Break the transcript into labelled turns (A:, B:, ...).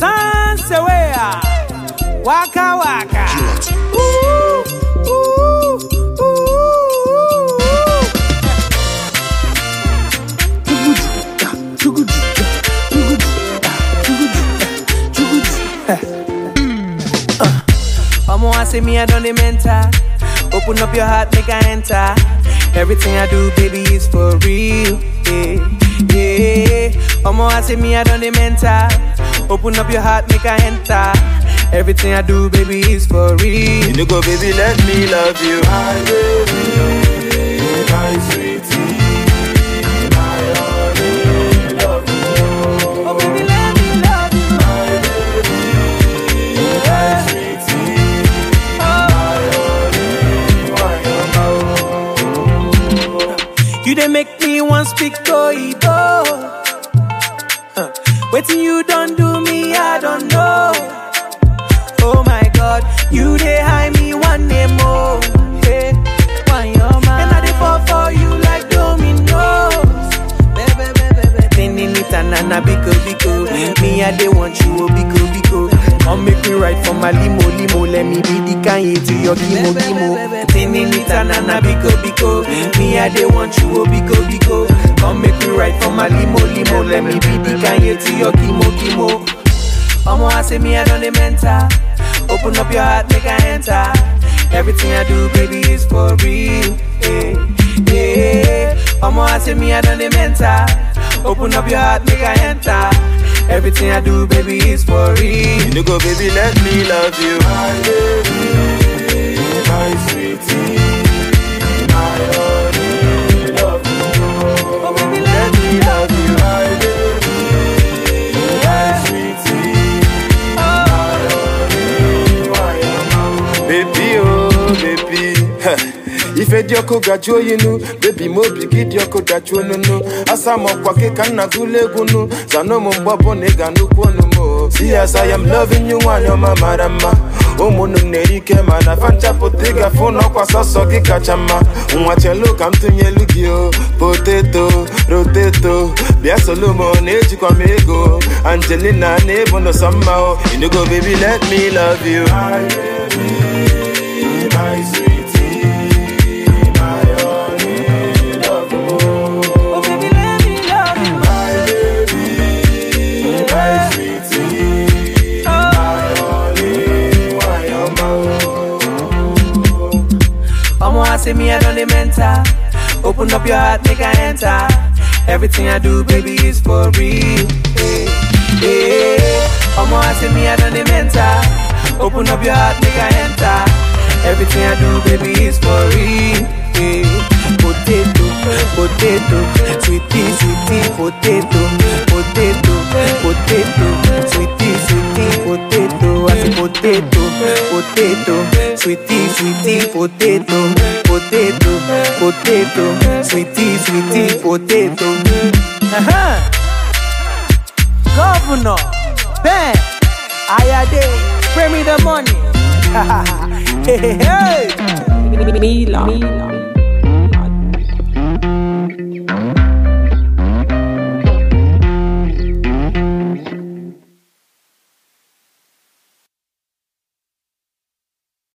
A: Sansewea. Waka waka. Ooh, ooh, ooh. Omo, I say me, I don't mental. Open up your heart, make I enter. Everything I do, baby, is for real. Yeah, yeah. Omo, I say me, I don't mental. Open up your heart, make I enter. Everything I do, baby, is for real.
B: You know go baby, let me love you. My baby, my sweetie, my only love.
A: Oh, baby, let me love you.
B: My baby, my sweetie, my only one.
A: You they make me want speak Toibo. Huh. Waiting you don't do me, I don't know. Oh my God, you they high me one day more. Hey, why your man? And I dey fall for you like dominoes. Baby, baby, baby. Tinin it and na biko biko. Me I dey want you oh biko biko. Come make me ride for my limo limo. Let me be the Kanye to your kimo kimo. Tinin it and na biko biko. Me I dey want you oh biko biko. Come make me ride for my limo limo. Let me be the Kanye to your kimo kimo. Omo, I say me, I don't mental. Open up your heart, make I enter. Everything I do, baby, is for real. Yeah, yeah. Omo, I say me, I don't mental. Open up your heart, make I enter. Everything I do, baby, is for real.
B: You know go baby, let me love you. My baby, my sweetie, my only love.
A: Oh, baby,
B: Let me love you. My baby, my sweetie, my only one. Baby, oh baby. ife dị ọkụ gajuo yinu bebi m obi gị dị ọkụ dajuo nunu asa m ọkwa gị ka nna gụlụ egwu nu zanụ m mgbabụ na ị ga nnukwu onu m o. si ya sa ya m loving you nwanyị ọma mara mma ụmụnne m na-eri ike mana fa nchapụta ịgafe n'ọkwa sọsọ gị kacha mma nwa chelu ka m tụnyelu gị o poteto roteto bịa solo m na-ejikwa m ego angelina na-ebu n'ụsọ mma o inugo baby let me love you my baby, my sweetie, my only love.
A: Oh, baby, let me love you.
B: My baby, my sweetie, my only one.
A: Omo, I say me, I don't mental. Open up your heart, make I enter. Everything I do, baby, is for real. Yeah, yeah. Omo, I say me, I don't mental. Open up your heart, make I enter. Everything I do, baby, is for real. Yeah. Potato, potato, sweetie, sweetie, potato, potato, potato, sweetie, sweetie, potato. I say potato, potato, sweetie, sweetie, potato, potato, potato, sweetie, sweetie, potato. Uh-huh. Governor, Ben, Ayade, bring me the money. hey, hey, hey.
C: Mila. Mila.